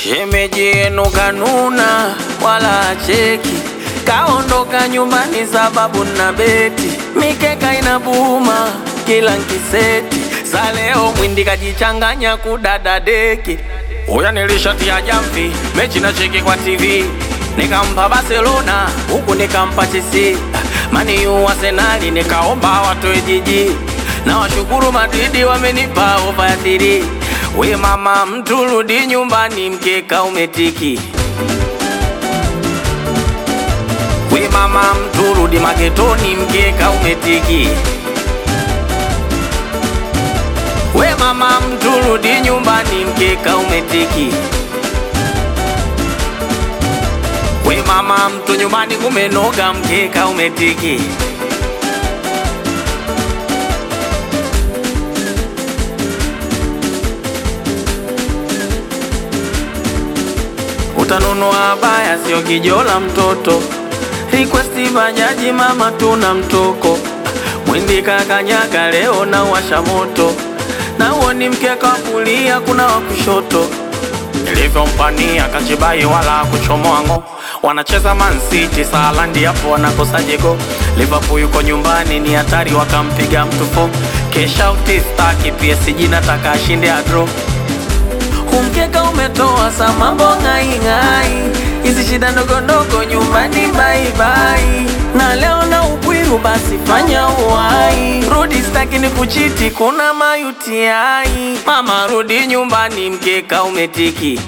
Shemeji yenu kanuna wala acheki, kaondoka nyumbani sababu na beti, mikeka inabuma kila nkiseti, sa leo mwindi kajichanganya kudada deki. Uya nilishatia jamvi mechi na cheki kwa TV, nikampa Barcelona huku nikampa Chelsea, mani u Arsenali nikaomba watoe jiji, na washukuru Madridi wamenipa ofa ya thiri. We mama mtu rudi nyumbani, mkeka umetiki. We mama mtu rudi magetoni, mkeka umetiki. We mama mtu rudi nyumbani, mkeka umetiki. We mama mtu nyumbani kumenoga, mkeka umetiki. Utanunua baya sio kijola mtoto, request bajaji mama, tuna mtoko mwindi kakanyaga leo na washa moto, na huo ni mkeka wa kulia, kuna wa kushoto. Nilivyompania kachibai wala kuchomoa ngo, wanacheza Man City Salandi hapo wanakosa jego. Liverpool yuko nyumbani ni hatari, wakampiga mtu fo. Kesha utistaki PSG nataka ashinde adro Umkeka umetoa sa mambo ng'aing'ai, hizi shida ndogo ndogo nyumbani baibai, na leo na upwiru basi fanya uwai, rudi staki ni kuchiti, kuna mayutiai. Mama rudi nyumbani, mkeka umetiki.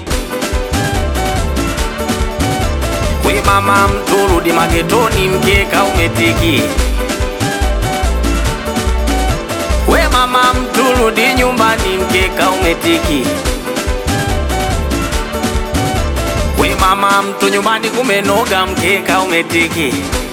We mama mtu rudi magetoni, mkeka umetiki. We mama mtu rudi nyumbani, mkeka umetiki. We mama mtu nyumbani kumenoga, mkeka umetiki.